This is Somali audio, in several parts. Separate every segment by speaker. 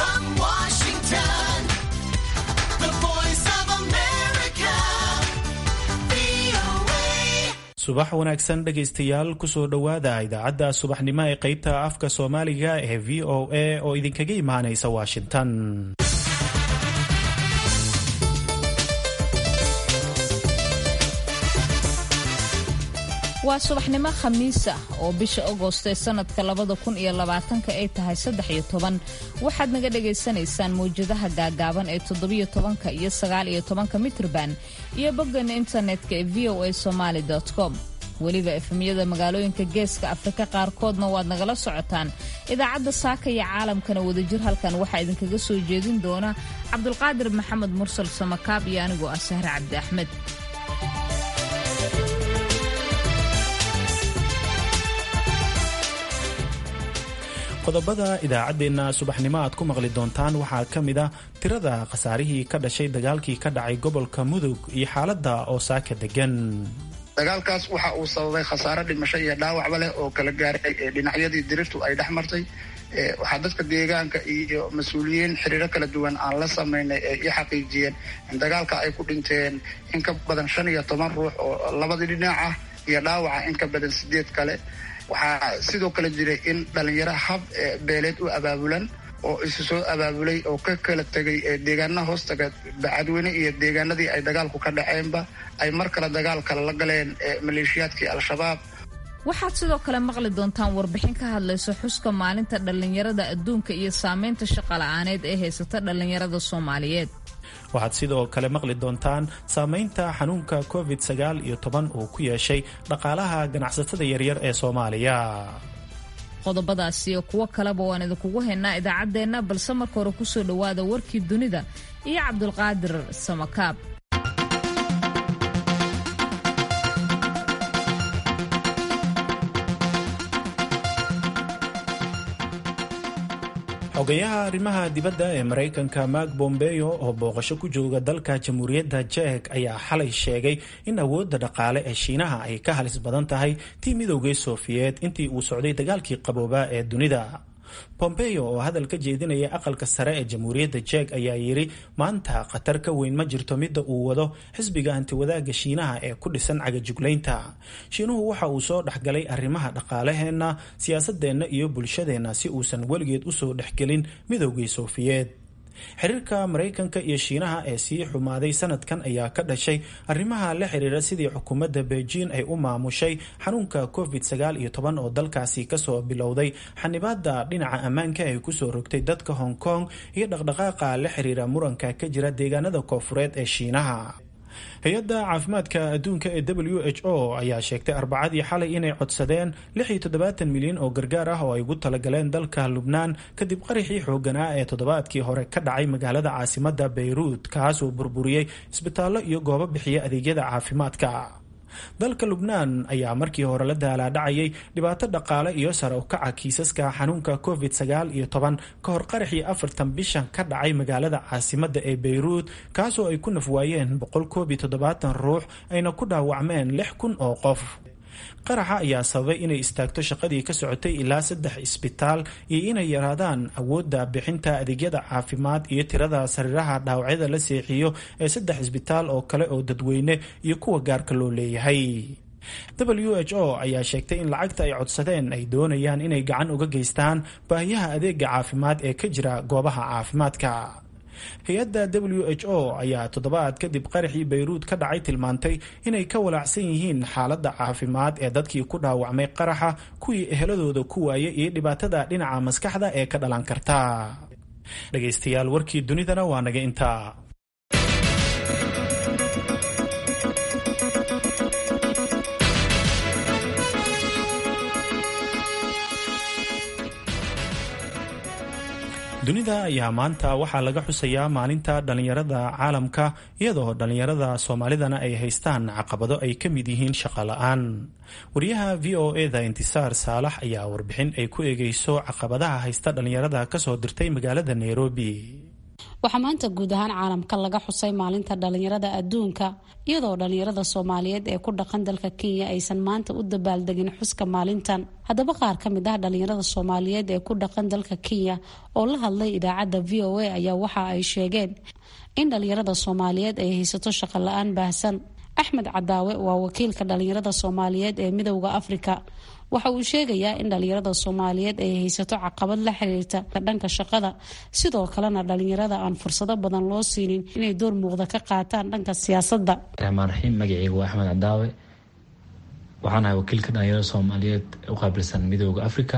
Speaker 1: from Washington, the voice of America, VOA.
Speaker 2: subax wanaagsan dhegaystayaal kusoo dhowaada idaacadda subaxnimo ee qaybta afka soomaaliga ee v o a oo idinkaga imaanaysa washington
Speaker 3: waa subaxnimo khamiis ah oo bisha agost ee sanadka labada kun iyo labaatanka ay tahay saddex iyo toban waxaad naga dhagaysanaysaan mawjadaha gaagaaban ee toddobiyo tobanka iyo sagaal iyo tobanka mitrban iyo boggeena internetka ee v o a somaali com weliba efemyada magaalooyinka geeska afrika qaarkoodna waad nagala socotaan idaacadda saaka iyo caalamkana wadajir halkan waxaa idinkaga soo jeedin doona cabdulqaadir maxamed mursal samakaab iyo anigoo ah sahre cabdi axmed
Speaker 2: qodobada idaacaddeenna subaxnimo aad ku maqli doontaan waxaa ka mid ah tirada khasaarihii ka dhashay dagaalkii ka dhacay gobolka mudug iyo xaaladda oo saaka degan
Speaker 4: dagaalkaas waxa uu sababay khasaare dhimasho iyo dhaawacba leh oo kala gaaray ee dhinacyadii dirirtu ay dhex martay ee waxaa dadka deegaanka iyo mas-uuliyiin xiriiro kala duwan aan la samaynay ee i xaqiijiyeen in dagaalka ay ku dhinteen in ka badan shan iyo toban ruux oo labadii dhinac ah iyo dhaawaca in ka badan sideed kale waxaa sidoo kale jiray in dhalinyaro hab ee beeleed u abaabulan oo isu soo abaabulay oo ka kala tegay ee deegaana hoostaga bacadweyne iyo deegaanadii ay dagaalku ka dhaceenba ay mar kale dagaal kale la galeen ee maleeshiyaadkii al-shabaab
Speaker 3: waxaad sidoo kale maqli doontaan warbixin ka hadlaysa xuska maalinta dhallinyarada adduunka iyo saameynta shaqola'aaneed ee haysata dhallinyarada soomaaliyeed
Speaker 2: waxaad sidoo kale maqli doontaan saameynta xanuunka covid sagaal iyo toban uu ku yeeshay dhaqaalaha ganacsatada yaryar ee soomaaliya
Speaker 3: qodobadaas iyo kuwo kaleba waan idinkugu haynaa idaacaddeenna balse marka hore kusoo dhowaada warkii dunida iyo cabdulqaadir samakaab
Speaker 2: xogayaha arrimaha dibadda ee maraykanka mark bombeyo oo booqasho ku jooga dalka jamhuuriyadda jek ayaa xalay sheegay in awoodda dhaqaale ee shiinaha ay ka halis badan tahay tii midoogii sofiyeed intii uu socday dagaalkii qaboobaa ee dunida bombeyo oo hadal ka jeedinaya aqalka sare ee jamhuuriyadda jek ayaa yidhi maanta khatar ka weyn ma jirto midda uu wado xisbiga hantiwadaaga shiinaha ee ku dhisan cagajuglaynta shiinuhu waxa uu soo dhexgalay arrimaha dhaqaalaheenna siyaasadeenna iyo bulshadeenna si uusan weligeed usoo dhexgelin midoogii sofiyeed xiriirka maraykanka iyo shiinaha ee sii xumaaday sanadkan ayaa ka dhashay arrimaha la xiriira sidii xukuumadda beijing ay u maamushay xanuunka covid sagaal iyo toban oo dalkaasi kasoo bilowday xanibaada dhinaca ammaanka ay kusoo rogtay dadka hong kong iyo dhaqdhaqaaqa la xiriira muranka ka jira deegaanada koofureed ee shiinaha hay-adda caafimaadka adduunka ee w h o ayaa sheegtay arbacadii xalay inay codsadeen milyan oo gargaar ah oo ay ugu talagaleen dalka lubnaan kadib qaraxii xooganaa ee toddobaadkii hore ka dhacay magaalada caasimada beyruut kaasoo burburiyey isbitaallo iyo goobo bixiya adeegyada caafimaadka dalka lubnaan ayaa markii hore la daalaadhacayay dhibaato dhaqaale iyo sare u kaca kiisaska xanuunka covid sagaal iyo toban ka hor qaraxii afartan bishan ka dhacay magaalada caasimada ee beyruut kaasoo ay ku nafwaayeen boqol koob iyo toddobaatan ruux ayna ku dhaawacmeen lix kun oo qof qaraxa ayaa sababay inay istaagto shaqadii ka socotay ilaa saddex isbitaal iyo inay yaraadaan awoodda bixinta adeegyada caafimaad iyo tirada sariiraha dhaawacyada la seexiyo ee saddex isbitaal oo kale oo dadweyne iyo kuwa gaarka loo leeyahay w h o ayaa sheegtay in lacagta ay codsadeen ay doonayaan inay gacan uga geystaan baahiyaha adeega caafimaad ee ka jira goobaha caafimaadka hay-adda w h o ayaa toddobaad kadib qaraxii bayruud ka dhacay tilmaantay inay ka walaacsan yihiin xaaladda caafimaad ee dadkii ku dhaawacmay qaraxa kuwii eheladooda ku waayay iyo dhibaatada dhinaca maskaxda ee ka dhalan karta dhegaystayaal warkii dunidana waa naga intaa dunida ayaa maanta waxaa laga xusayaa maalinta dhallinyarada caalamka iyadoo dhallinyarada soomaalidana ay haystaan caqabado ay ka mid yihiin shaqo la-aan wariyaha v o eda intisaar saalax ayaa warbixin ay ku eegeyso caqabadaha haysta dhallinyarada kasoo dirtay magaalada nairobi
Speaker 5: waxaa maanta guud ahaan caalamka laga xusay maalinta dhalinyarada adduunka iyadoo dhalinyarada soomaaliyeed ee ku dhaqan dalka kenya aysan maanta u dabaaldegin xuska maalintan haddaba qaar ka mid ah dhalinyarada soomaaliyeed ee ku dhaqan dalka kenya oo la hadlay idaacadda v o a ayaa waxa ay sheegeen in dhalinyarada soomaaliyeed ay haysato shaqo la-aan baahsan axmed cadaawe waa wakiilka dhalinyarada soomaaliyeed ee midowda afrika waxa uu sheegayaa in dhalinyarada soomaaliyeed ay haysato caqabad la xiriirta dhanka shaqada sidoo kalena dhalinyarada aan fursado badan loo siinin inay door muuqda ka qaataan dhanka siyaasadda
Speaker 6: raxmaan raxiim magaceyga waa axmed cadaawe waxaan ahay wakiilka dhalinyarada soomaaliyeed u qaabilsan midooda africa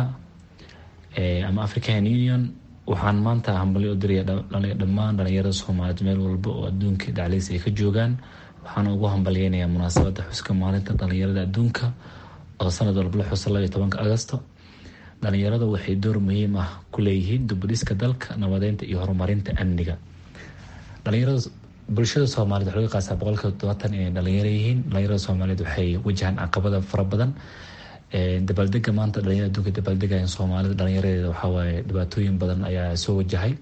Speaker 6: ama african union waxaan maanta hambalyo u diraya dhammaan dhalinyarada soomaaliyeed meel walba oo adduunka dhacliis ay ka joogaan waxaana ugu hambalyeynayaa munaasabada xuska maalinta dhalinyarada adduunka oo sanad walba la xusa labaiyo tobanka agosto dhalinyarada waxay door muhiim ah ku leeyihiin dubadhiska dalka nabadeynta iyo horumarinta amniga dhalinyarada bulshada soomaaliyed waxa laga qaasaa boqolkiiba todobaatan inay dhalinyaro yihiin dhalinyarada soomaaliyeed waxay wajahaan caqabada fara badan dabaaldega maanta dhalinyarada adduunka dabaaldegayan soomaalida dhalinyaradeeda waxawaaye dhibaatooyin badan ayaa soo wajahay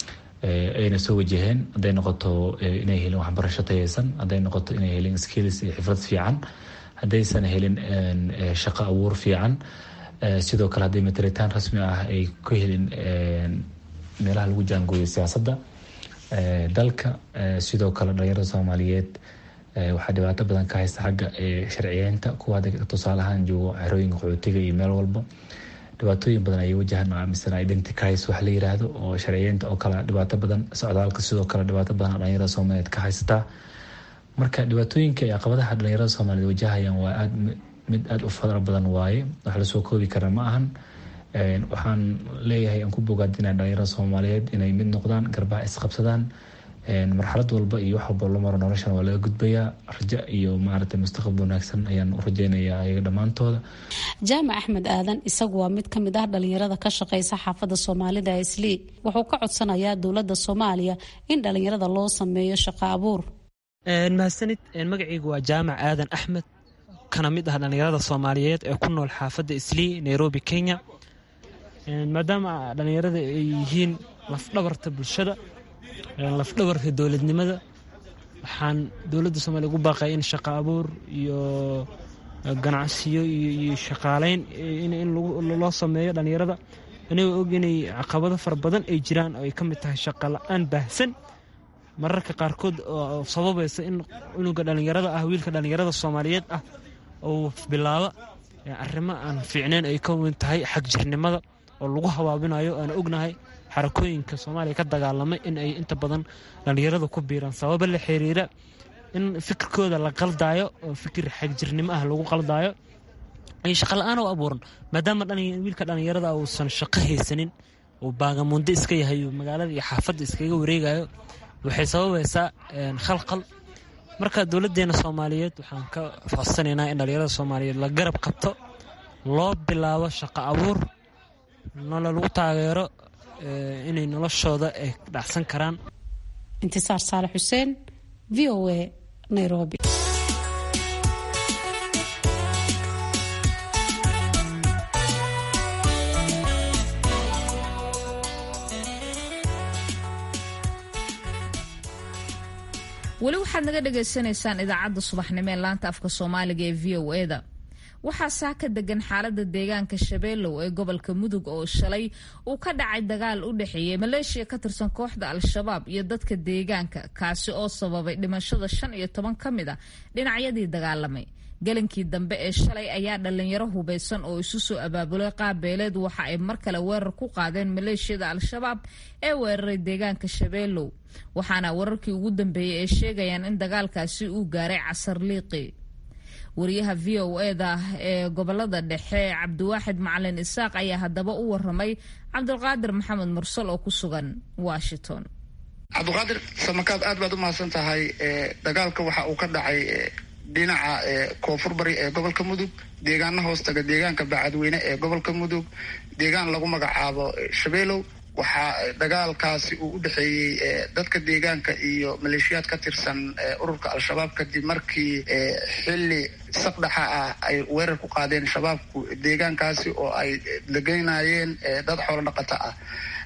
Speaker 6: ayna soo wajaheen hadday noqoto inay helin waxbarasho tayeysan hadday noqoto inay helin skills iyo xifrad fiican haddaysan helin shaqo abuur fiican sidoo kale hadday mataritaan rasmi ah ay ku helin meelaha lagu jaangooyo siyaasadda dalka sidoo kale dhalinyarada soomaaliyeed waxaa dhibaato badan ka haysta xagga sharciyeynta kuwa hadda tusaale ahaan joogo xerooyinka qaxootiga iyo meel walba dhibaatooyin badan ayay wajahaan aaminsan identicais wax la yiraahdo oo sharciyeynta oo kale dhibaato badan socdaalka sidoo kale dhibaato badan dhalinyarada soomaaliyeed ka haysataa marka dhibaatooyinka iyo caqabadaha dhalinyarada soomaaliyeed wajahayaan waa aad mid aada u fara badan waaye wax lasoo koobi kara ma ahan waxaan leeyahay aan ku bogaadinaa dhalinyarada soomaaliyeed inay mid noqdaan garbaha isqabsadaan marxalad walba iyo wax walba loo maro noloshan waa laga gudbayaa rajo iyo maaragtay mustaqbal wanaagsan ayaan u rajeynayaa ayaga dhammaantooda
Speaker 5: jaamac axmed aadan isagu waa mid ka mid ah dhalinyarada ka shaqeysa xaafadda soomaalida islii wuxuu ka codsanayaa dowladda soomaaliya in dhalinyarada loo sameeyo shaqo abuur
Speaker 7: mahadsanid magacaygu waa jaamac aadan axmed kana mid ah dhallinyarada soomaaliyeed ee ku nool xaafadda islii nairobi kenya maadaama dhallinyarada ay yihiin lafdhabarta bulshada lafdhabarka dowladnimada waxaan dowladda soomaliya ugu baaqaya in shaqo abuur iyo ganacsiyo iyo shaqaaleyn in loo sameeyo dhallinyarada inagoo og inay caqabado fara badan ay jiraan oo ay ka mid tahay shaqo la-aan baahsan mararka qaarkood oo sababaysa in cunuga dhallinyarada ah wiilka dhallinyarada soomaaliyeed ah uu bilaabo arrimo aan fiicneyn ay ka weyn tahay xag jirnimada oo lagu habaabinayo aan ognahay xarakooyinka soomaaliya ka dagaalamay in ay inta badan dhallinyarada ku biiraan sababa la xiriira in fikirkooda la qaldaayo oo fikir xagjirnimo ah lagu qaldaayo ay shaqa la-aan u abuuran maadaama wiilka dhallinyarada uusan shaqo haysanin uu baagamundo iska yahay magaalada iyo xaafadda iskaga wareegayo waxay sababaysaa khalqal marka dowladdeena soomaaliyeed waxaan ka codsanaynaa in dhallinyarada soomaaliyeed la garab qabto loo bilaabo shaqo abuur nolo lagu taageero inay noloshooda ay dhacsan karaan
Speaker 5: intisaar saalax xuseen v o a nairobi
Speaker 3: weli waxaad naga dhagaysanaysaan idaacadda subaxnimo ee laanta afka soomaaliga ee v o eda waxaa saa ka degan xaalada deegaanka shabeelow ee gobolka mudug oo shalay uu ka dhacay dagaal u dhexeeyey maleeshiya ka tirsan kooxda al-shabaab iyo dadka deegaanka kaasi oo sababay dhimashada shan iyo toban ka mid a dhinacyadii dagaalamay gelinkii dambe ee shalay ayaa dhalinyaro hubaysan oo isu soo abaabulay qaabeeleed waxa ay mar kale weerar ku qaadeen maleeshiyada al-shabaab ee weeraray deegaanka shabeelow waxaana wararkii ugu dambeeyey ay sheegayaan in dagaalkaasi uu gaaray casar liiqi wariyaha v o eda ee gobolada dhexe cabdiwaaxid macalin isaaq ayaa haddaba u waramay cabdulqaadir maxamed mursal oo ku sugan washington
Speaker 4: cabdiqaadir samakaad aad baad u mahadsan tahay dagaalka waxa uu ka dhacay dhinaca koonfur bari ee gobolka mudug deegaana hoostaga deegaanka bacadweyne ee gobolka mudug deegaan lagu magacaabo shabeelow waxaa dagaalkaasi uu u dhexeeyey dadka deegaanka iyo maleeshiyaad ka tirsan ururka al-shabaab kadib markii xilli saqdhaxa ah ay weerar ku qaadeen shabaabku deegaankaasi oo ay degeynayeen dad xoolo dhaqato ah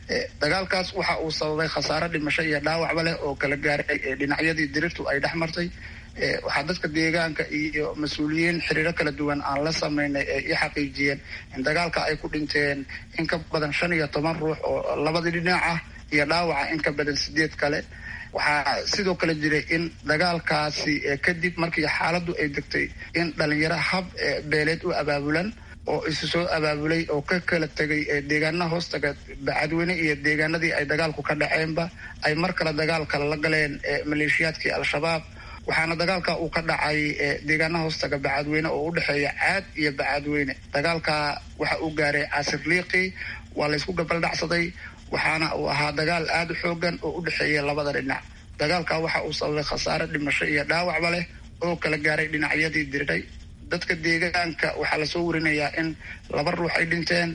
Speaker 4: dagaalkaas waxa uu sababay khasaare dhimasho iyo dhaawacba leh oo kala gaaray dhinacyadii dirirtu ay dhex martay waxaa dadka deegaanka iyo mas-uuliyiin xiriiro kala duwan aan la sameynay ee i xaqiijiyeen in dagaalka ay ku dhinteen in ka badan shan iyo toban ruux oo labadii dhinac ah iyo dhaawaca in ka badan sideed kale waxaa sidoo kale jiray in dagaalkaasi kadib markii xaaladdu ay degtay in dhalinyaro hab beeleed u abaabulan oo isu soo abaabulay oo ka kala tegay deegaanaha hoostaga bacadweyne iyo deegaanadii ay dagaalku ka dhaceenba ay mar kale dagaal kale la galeen maleeshiyaadkii al-shabaab waxaana dagaalka uu ka dhacay deegaanaha hoostaga bacadweyne oo u dhexeeya caad iyo bacadweyne dagaalka waxa uu gaaray casir liiqi waa laysku gabaldhacsaday waxaana uu ahaa dagaal aada u xoogan oo u dhexeeya labada dhinac dagaalka waxa uu sababay khasaare dhimasho iyo dhaawacba leh oo kala gaaray dhinacyadii diriray dadka deegaanka waxaa lasoo warinayaa in laba ruux ay dhinteen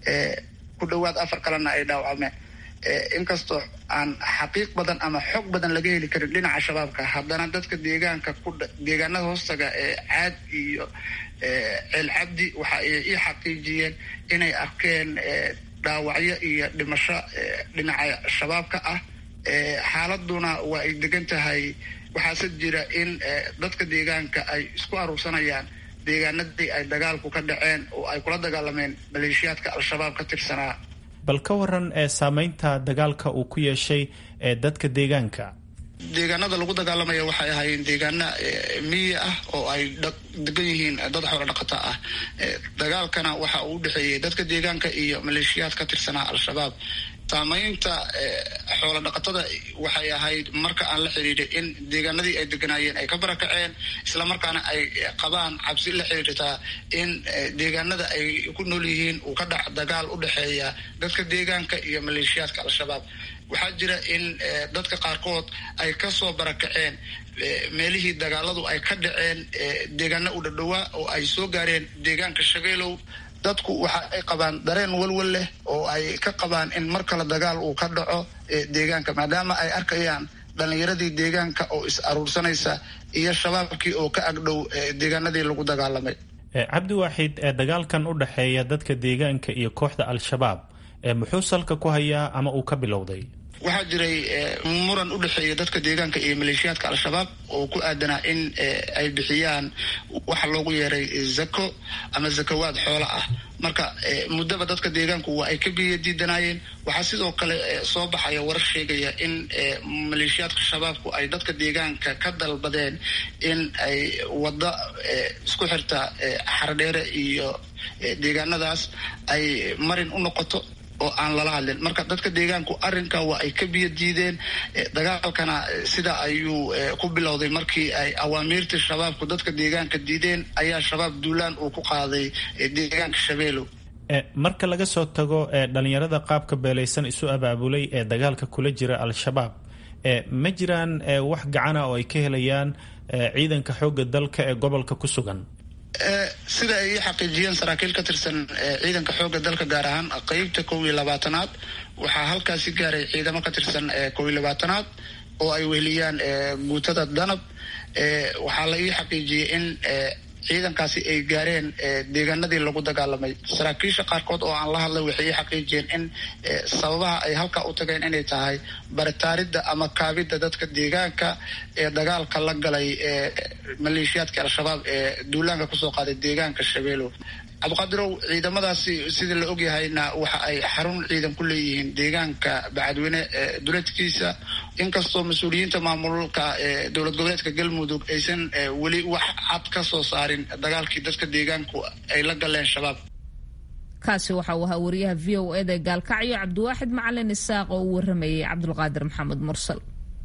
Speaker 4: ku dhawaad afar kalena ay dhaawacmeen inkastoo aan xaqiiq badan ama xog badan laga heli karin dhinaca shabaabka haddana dadka deegaanka ku deegaanada hoostaga ee caad iyo ceel cabdi waxa ay ii xaqiijiyeen inay arkeen dhaawacyo iyo dhimasho dhinaca shabaabka ah xaaladuna waa ay degan tahay waxaase jira in dadka deegaanka ay isku aruursanayaan deegaanadii ay dagaalku ka dhaceen oo ay kula dagaalameen maleeshiyaadka al-shabaab ka tirsanaa
Speaker 2: bal ka waran ee saameynta dagaalka uu ku yeeshay ee dadka deegaanka
Speaker 4: deegaanada lagu dagaalamaya waxay ahaayeen deegaana miyi ah oo ay degan yihiin dad xoolo dhaqata ah dagaalkana waxa uu udhexeeyey dadka deegaanka iyo maleeshiyaad ka tirsanaa al-shabaab saamaynta xoolo dhaqatada waxay ahayd marka aan la xiriiray in deegaanadii ay deganaayeen ay ka barakaceen islamarkaana ay qabaan cabsi la xiriirtaa in deegaanada ay ku nool yihiin uu ka dhac dagaal u dhexeeya dadka deegaanka iyo maleeshiyaadka al-shabaab waxaa jira in dadka qaarkood ay kasoo barakaceen meelihii dagaaladu ay ka dhaceen deegaana u dhadhowaa oo ay soo gaareen deegaanka shabeelow dadku waxa ay qabaan dareen walwal leh oo ay ka qabaan in mar kale dagaal uu ka dhaco deegaanka maadaama ay arkayaan dhalinyaradii deegaanka oo is aruursanaysa iyo shabaabkii oo ka agdhow deegaanadii lagu dagaalamay
Speaker 2: cabdi waaxid ee dagaalkan u dhexeeya dadka deegaanka iyo kooxda al-shabaab muxuu salka ku hayaa ama uu ka bilowday
Speaker 4: waxaa jiray muran u dhexeeya dadka deegaanka iyo maleeshiyaadka al-shabaab oo ku aadanaa in ay bixiyaan waxa loogu yeeray zako ama zakawaad xoola ah marka muddaba dadka deegaanku waa ay ka biya diidanaayeen waxaa sidoo kale soo baxaya warar sheegaya in maleeshiyaadka shabaabku ay dadka deegaanka ka dalbadeen in ay wadda isku xirta xardheere iyo deegaanadaas ay marin u noqoto oo aan lala hadlin marka dadka deegaanku arrinka waa ay ka biyo diideen dagaalkana sida ayuu ku bilowday markii ay awaamiirtii shabaabku dadka deegaanka diideen ayaa shabaab duulaan uu ku qaaday deegaanka shabeelow
Speaker 2: marka laga soo tago dhalinyarada qaabka beelaysan isu abaabulay ee dagaalka kula jira al-shabaab ma jiraan wax gacana oo ay ka helayaan ciidanka xoogga dalka ee gobolka ku sugan
Speaker 4: sida ay ii xaqiijiyeen saraakiil ka tirsan ciidanka xoogga dalka gaar ahaan qeybta kow iyo labaatanaad waxaa halkaasi gaaray ciidamo ka tirsan kow iyo labaatanaad oo ay weheliyaan guutada danab waxaa la ii xaqiijiyey in ciidankaasi ay gaareen deegaanadii lagu dagaalamay saraakiisha qaarkood oo aan la hadlay waxay ii xaqiijiyeen in sababaha ay halkaa u tageen inay tahay baritaaridda ama kaabidda dadka deegaanka ee dagaalka la galay maleeshiyaadka al-shabaab ee duulaanka kusoo qaaday deegaanka shabeelow cabdiqadirow ciidamadaasi sida la ogyahayna waxa ay xarun ciidan ku leeyihiin deegaanka bacadweyne duleedkiisa inkastoo mas-uuliyiinta maamulka dowlad goboleedka galmudug aysan weli wax cad ka soo saarin dagaalkii dadka deegaanku ay la galeen shabaab
Speaker 3: kaasi waxa uu ahaa wariyaha v o eda gaalkacyo cabdiwaaxid macalin isaaq oo u waramayay cabdulqaadir maxamed mursal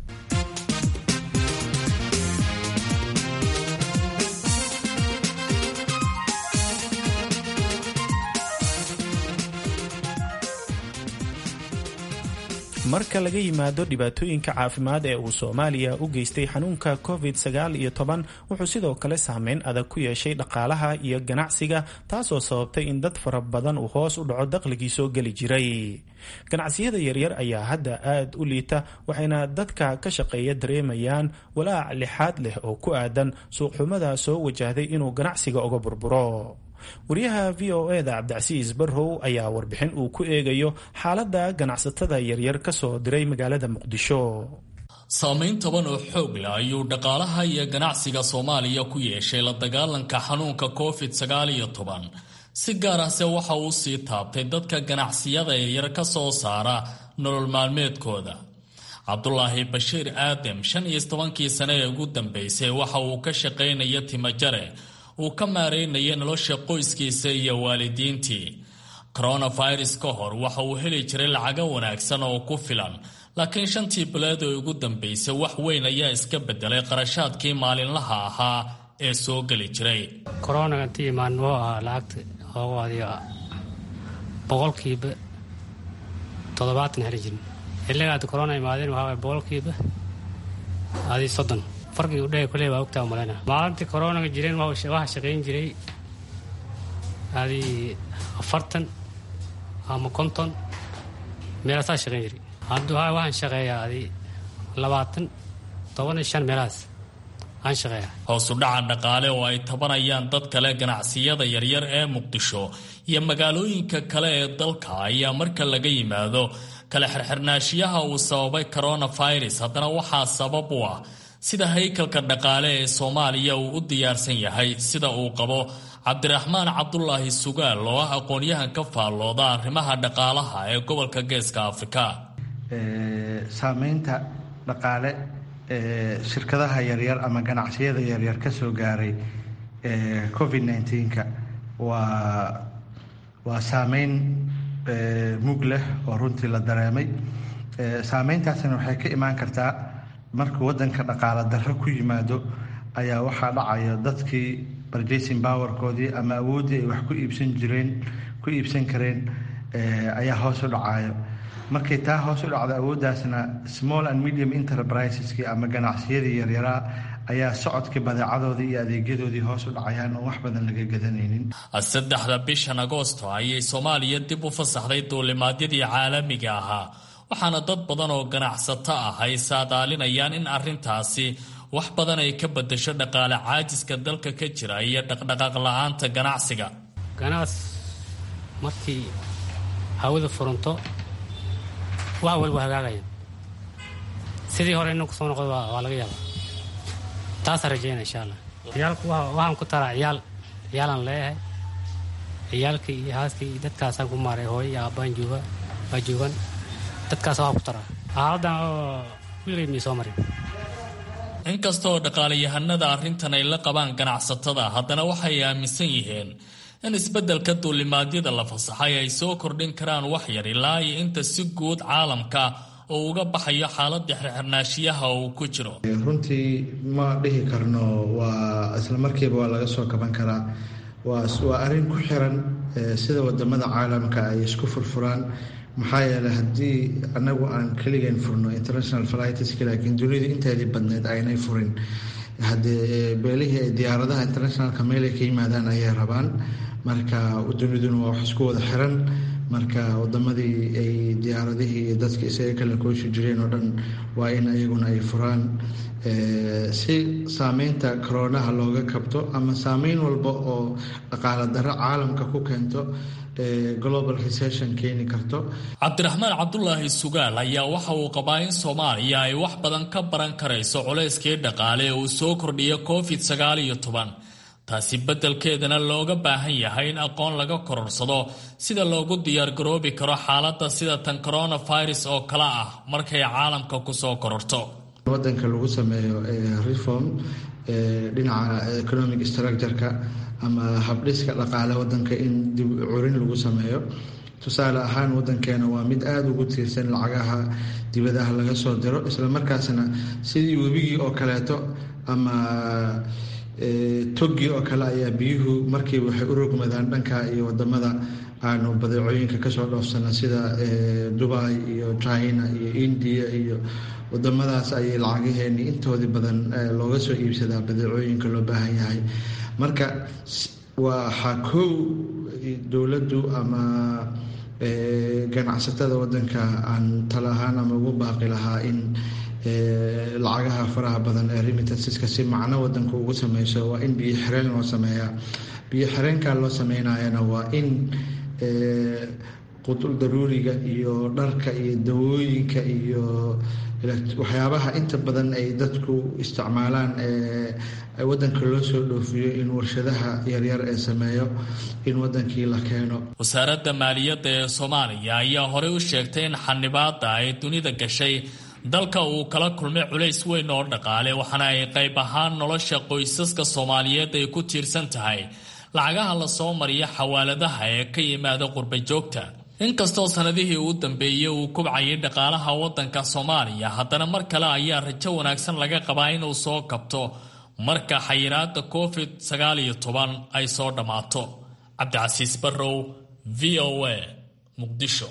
Speaker 2: marka laga yimaado dhibaatooyinka caafimaad ee uu soomaaliya u geystay xanuunka covid sagaal iyo toban wuxuu sidoo kale saameyn adag ku yeeshay dhaqaalaha iyo ganacsiga taasoo sababtay in dad fara badan uu hoos u dhaco dakhligii soo geli jiray ganacsiyada yaryar ayaa hadda aad u liita waxayna dadka ka shaqeeya dareemayaan walaac lixaad leh oo ku aadan suuqxumada soo wajahday inuu ganacsiga uga burburo wariyaha v o eda cabdicasiis barrow ayaa warbixin uu ku eegayo xaaladda ganacsatada yaryar ka soo diray magaalada muqdisho
Speaker 8: saamayn toban oo xoog leh ayuu dhaqaalaha iyo ganacsiga soomaaliya ku yeeshay la dagaalanka xanuunka covid sagaal iyo toban si gaar ahse waxa uu sii taabtay dadka ganacsiyada yaryar ka soo saara nolol maalmeedkooda cabdulaahi bashiir aadam shan iyo tobankii sane ee ugu dambeysay waxa uu ka shaqaynaya timajare uu ka maareynaya nolosha qoyskiisa iyo waalidiintii coronavirus ka hor waxa uu heli jiray lacago wanaagsan oo ku filan laakiin shantii bilood ee ugu dambeysay wax weyn ayaa iska bedelay qarashaadkii maalinlaha ahaa ee soo geli jiray
Speaker 9: koronaga inti imaan wuxuu ahaa lacagta oogu adiga boqolkiiba toddobaatan heli jirin xilliga hadda korona imaadeen waxaa waay boqolkiiba adi soddon farqiga udhehe kuley baa ogtaa malayna maalintii koronaga jireen waxaa shaqayn jiray adi afartan ama konton meelaasaa shaqayn jiray hadda waxaan shaqeeyaa adi labaatan toban iyo shan meelahaas aan shaqeeyaa
Speaker 8: hoosu dhaca dhaqaale oo ay tabanayaan dad kale ganacsiyada yaryar ee muqdisho iyo magaalooyinka kale ee dalka ayaa marka laga yimaado kala xirxirnaashiyaha uu sababay coronavirus haddana waxaa sabab u ah sida haykalka dhaqaale ee soomaaliya uu u diyaarsan yahay sida uu qabo cabdiraxmaan cabdulaahi sugaal oo ah aqoon-yahan ka faallooda arrimaha dhaqaalaha ee gobolka geeska afrika
Speaker 10: saameynta dhaqaale ee shirkadaha yaryar ama ganacsiyada yaryar ka soo gaaray covid nneteen-ka waa waa saameyn mug leh oo runtii la dareemay saameyntaasina waxay ka imaan kartaa markuu wadanka dhaqaala darro ku yimaado ayaa waxaa dhacaya dadkii barjacing powerkoodii ama awooddii ay wax ku iibsan jireen ku iibsan kareen ayaa hoos u dhacayo markay taa hoos u dhacdo awooddaasna small and medium enterpriseski ama ganacsiyadii yaryaraa ayaa socodkii badeecadoodii iyo adeegyadoodii hoos u dhacayaan oo wax badan laga gadanaynin
Speaker 8: saddexda bishan agoosto ayay soomaaliya dib u fasaxday duulimaadyadii caalamiga ahaa waxaana dad badan oo ganacsato ah ay saadaalinayaan in arrintaasi wax badan ay ka bedasho dhaqaale caajiska dalka ka jira iyo dhaqdhaqaaq la-aanta ganacsiga
Speaker 9: ganaas markii hawada furanto wax walba hagaagaya sidii hore inuu kusoo noqdo waa laga yaabaa taasaan rajeyna insha allah ciyaalku waxaan ku taraa ciyaal ciyaalaan leeyahay ciyaalka iyo haaska iyo dadkaasaan ku maaray hooyo iyo aabbaan jooga waa joogan dadkaas waxaan ku taraa xaaladan oo wiligay mii soo marin
Speaker 8: inkastaoo dhaqaalayahanada arrintan ay la qabaan ganacsatada haddana waxay aaminsan yihiin in isbeddelka duulimaadyada la fasaxay ay soo kordhin karaan wax yar ilaa iyo inta si guud caalamka oo uga baxayo xaaladda xirxirnaashiyaha uu ku jiro
Speaker 10: runtii ma dhihi karno waa isla markiiba waa laga soo kaban karaa waa arrin ku xiran sida wadamada caalamka ay isku furfuraan maxaa yeeley haddii anagu aan keligeen furno international flightsk laakiin dunida inteedii badneed aynay furin haddee beelihii ay diyaaradaha internationalka meelay ka yimaadaan ayay rabaan marka duniduna waa wax isku wada xiran marka wadamadii ay diyaaradihii iyo dadka isaga kala kooshi jireen oo dhan waa in ayaguna ay furaan si saameynta koronaha looga kabto ama saameyn walba oo dhaqaala darro caalamka ku keento global recession keeni karto
Speaker 8: cabdiraxmaan cabdulaahi sugaal ayaa waxa uu qabaa in soomaaliya ay wax badan ka baran karayso culayskii dhaqaale ee uu soo kordhiyo covid sagaal iyo toban taasi beddelkeedana looga baahan yahay in aqoon laga kororsado sida loogu diyaargaroobi karo xaaladda sida tan coronavirus oo kale ah markay caalamka kusoo kororto
Speaker 10: wadanka lagu sameeyo reform dhinaca economic structureka ama habdhiska dhaqaale wadanka in dib curin lagu sameeyo tusaale ahaan wadankeena waa mid aada ugu tiirsan lacagaha dibadaha laga soo diro islamarkaasna sidii webigii oo kaleeto ama toggii oo kale ayaa biyuhu markiiba waxay u rogmadaan dhanka iyo wadamada aanu badeecooyinka kasoo dhoofsana sida dubai iyo china iyo india iyo wadamadaas ayay lacagaheeni intoodii badan looga soo iibsadaa badeecooyinka loo baahan yahay marka waxaa kow dowladdu ama ganacsatada wadanka aan tala ahaan ama ugu baaqi lahaa in lacagaha faraha badan ee remittanceska si macno wadanka ugu sameyso waa in biyo xireen loo sameeyaa biyo xireenkaa loo sameynayana waa in qutul daruuriga iyo dharka iyo dawooyinka iyo waxyaabaha inta badan ay dadku isticmaalaan wadanka loo soo dhoofiyo in warshadaha yaryar ee sameeyo in wadankii la keeno
Speaker 8: wasaaradda maaliyadda ee soomaaliya ayaa horey u sheegtay in xanibaada ay dunida gashay dalka uu kala kulmay culays weyn oo dhaqaale waxaana ay qayb ahaan nolosha qoysaska soomaaliyeed ay ku tiirsan tahay lacagaha lasoo mariya xawaaladaha ee ka yimaada qurba joogta inkastoo sanadihii uu dambeeyey uu kubcayay dhaqaalaha waddanka soomaaliya haddana mar kale ayaa rajo wanaagsan laga qabaa inuu soo kabto marka xayiraada covid sagaal iyo toban ay soo dhammaato cabdicasiis barrow v o a muqdisho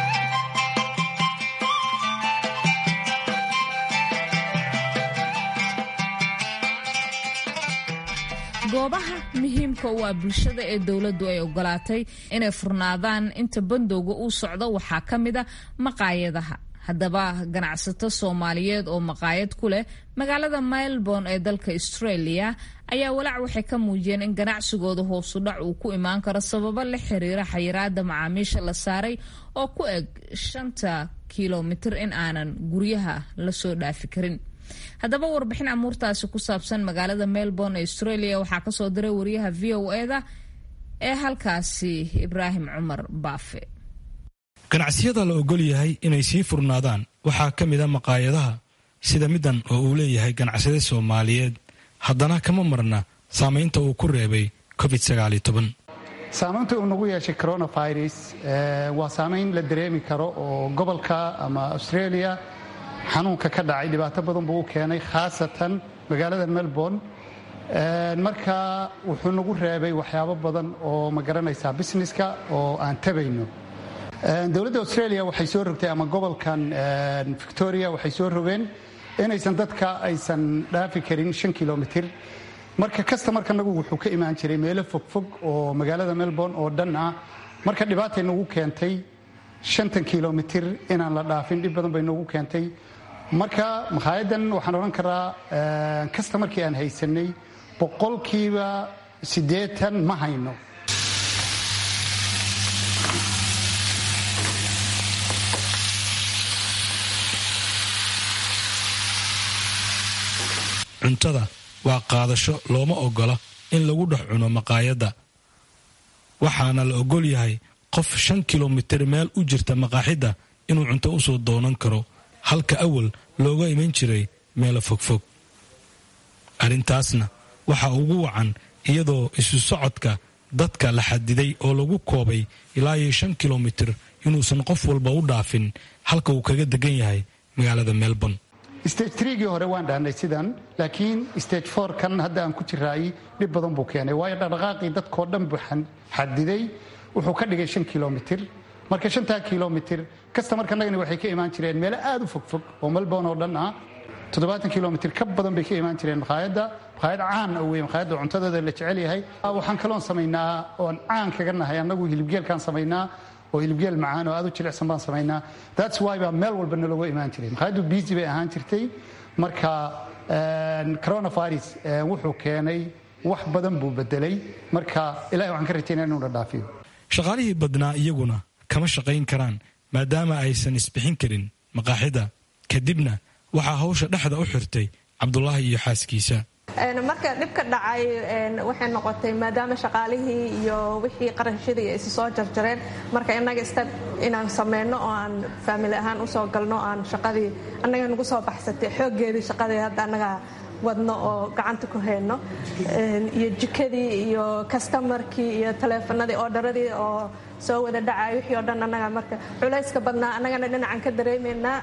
Speaker 3: goobaha muhiimka u ah bulshada ee dowladdu ay ogolaatay inay furnaadaan inta bandowga uu socdo waxaa ka mid a maqaayadaha haddaba ganacsato soomaaliyeed oo maqaayad ku leh magaalada melbourne ee dalka australia ayaa walaac waxay ka muujiyeen in ganacsigooda hoosudhac uu ku imaan karo sababo la xiriira xayiraada macaamiisha la saaray oo ku eg shanta kilomitir in aanan guryaha lasoo dhaafi karin haddaba warbixin amuurtaasi ku saabsan magaalada melbourne ee australia waxaa kasoo diray wariyaha v o eda ee halkaasi ibraahim cumar baafe
Speaker 11: ganacsiyada la ogol yahay inay sii furnaadaan waxaa ka mid a maqaayadaha sida middan oo uu leeyahay ganacsade soomaaliyeed haddana kama marna saamaynta uu ku reebay covid
Speaker 12: saamaynta uu nagu yeeshay coronavirus waa saamayn la dareemi karo oo gobolka ama australia xanuunka ka dhacay dhibaato badan buu u keenay khaasatan magaalada melbourne marka wuxuu nagu reebay waxyaabo badan oo ma garanaysaa businesska oo aan tabayno dowladda australia waxay soo rogtay ama gobolkan victoria waxay soo rogeen inaysan dadka aysan dhaafi karin shan kilomitir marka kastamarka nagu wuxuu ka imaan jiray meelo fogfog oo magaalada melbourne oo dhan ah marka dhibaatay nagu keentay shantan kilomitir inaan la dhaafin dhib badan bay noogu keentay marka makhaayaddan waxaan odhan karaa kastamarkii aan haysanay boqolkiiba siddeetan ma hayno
Speaker 11: cuntada waa qaadasho looma ogola in lagu dhex cuno maqaayadda waxaana la ogol yahay qof shan kilomitir meel u jirta maqaaxidda inuu cunto u soo doonan karo halka awal looga iman jiray meelo fogfog arrintaasna waxaa ugu wacan iyadoo isu socodka dadka la xadiday oo lagu koobay ilaa iyo shan kilomitir inuusan qof walba u dhaafin halka uu kaga degan yahay magaalada melbourne
Speaker 12: stage trigii hore waan dhahnay sidan laakiin stage for kan hadda aan ku jiraayay dhib badan buu keenay waayo dhaqdhaqaaqii dadkoo dhan buu xadiday wuxuu ka dhigay shan kilomitir marka shantaa kilomitir kastamarkanagani waxay ka imaan jireen meelo aad u fogfog oo melbourne oo dhan ah toddobaatan kilomitir ka badan bay ka imaan jireen makhaayadda makhaayad caan ah wey makhaayadda cuntadeeda la jecel yahay waxaan kaloon samaynaa oon caan kaga nahay annagu hilibgeelkaan samaynaa oo hilibgeel macaan oo aad u jilicsan baan samaynaa that's why baa meel walba nalooga imaan jiray makhaayaddu busy bay ahaan jirtay marka coronavirus wuxuu keenay wax badan buu bedelay marka ilahay waxaan ka rajaynaa inuu dhadhaafiyo
Speaker 11: shaqaalihii badnaa iyaguna kama shaqayn karaan maadaama aysan isbixin karin maqaaxida kadibna waxaa hawsha dhexda u xirtay cabdulaahi iyo xaaskiisa
Speaker 13: marka dhibka dhacay waxay noqotay maadaama shaqaalihii iyo wixii qarashadii ay soo jarjareen marka innaga ista inaan sameyno oo aan faamili ahaan usoo galno aan shaqadii annaga nagu soo baxsatay xooggeedii shaqadii hadda annaga wadno oo gacanta ku hayno iyo jikadii iyo kastamarkii iyo taleefanadii oodharadii oo soo wada dhacay wixii oo dhan annaga marka culayska badnaa annagana dhinacan ka dareemaynaa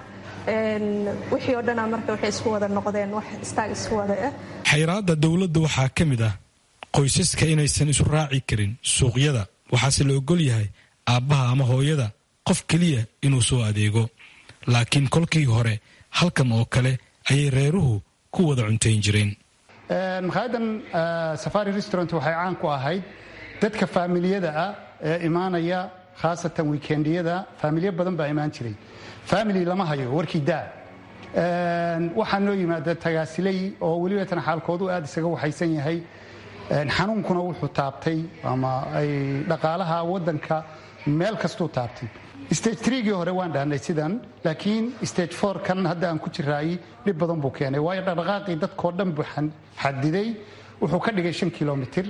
Speaker 13: wixii oo dhana marka waxay isku wada noqdeen wax istaag isku wada ah
Speaker 11: xayiraadda dowladda waxaa ka mid ah qoysaska inaysan isu raaci karin suuqyada waxaase la ogol yahay aabbaha ama hooyada qof keliya inuu soo adeego laakiin kolkii hore halkan oo kale ayay reeruhu ku wada cuntayn jireen
Speaker 12: makhaayaddan safari restaurant waxay caan ku ahayd dadka faamiliyada ah ee imaanaya khaasatan wiikendiyada faamilyo badan baa imaan jiray family lama hayo warkii daa waxaa noo yimaada tagaasiley oo weliba tan xaalkoodu aad isaga waxaysan yahay xanuunkuna wuxuu taabtay ama ay dhaqaalaha wadanka meel kastuu taabtay stage trgii hore waan dhahnay sidan laakiin stage for kan hadda aan ku jiraayey dhib badan buu keenay waayo dhaqdhaqaaqii dadkoo dhan buu xadiday wuxuu ka dhigay shan kilomitir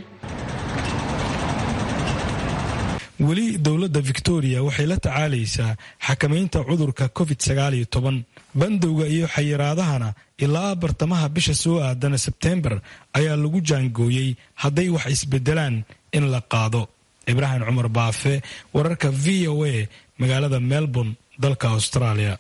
Speaker 11: weli dowladda victoria waxay la tacaalaysaa xakamaynta cudurka covid bandowga iyo xayiraadahana ilaa bartamaha bisha soo aadana sebteembar ayaa lagu jaangooyey hadday wax isbedelaan in la qaado ibraahim cumar baafe wararka v o a magaalada melbourne dalka australia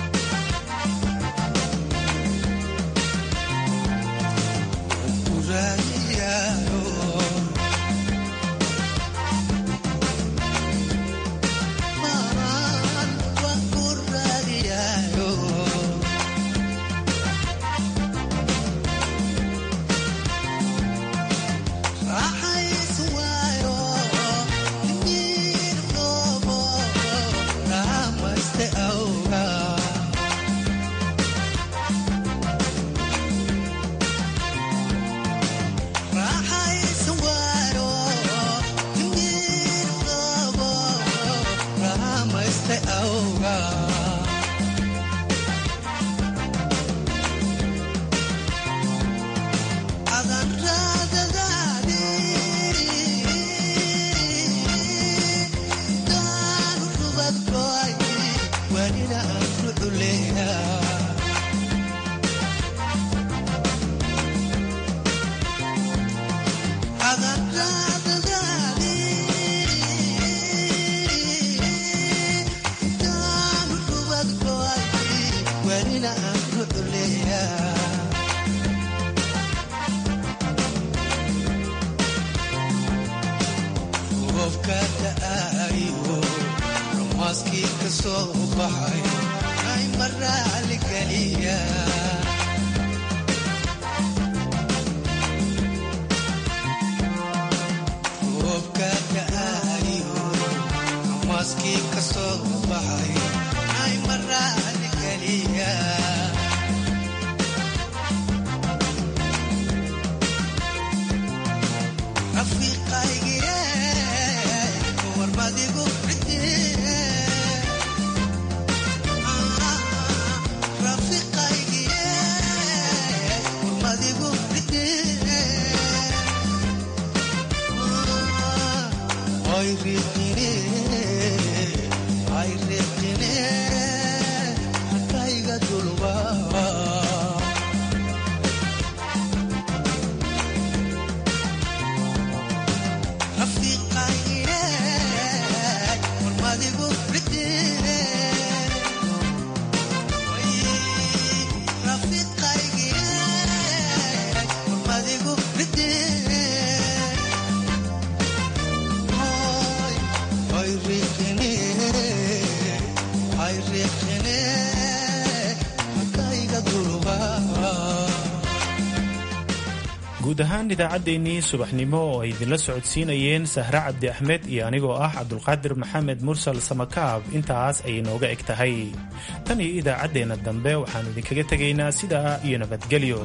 Speaker 2: guud ahaan idaacaddeenii subaxnimo oo ay idinla socodsiinayeen sahre cabdi axmed iyo anigoo ah cabdulqaadir maxamed mursal samakaab intaas ayay nooga eg tahay tan iyo idaacaddeenna dambe waxaannu idinkaga tegaynaa sidaa iyo nabadgelyo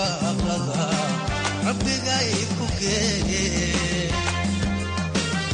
Speaker 1: barwaaqada rabbigay ku geeye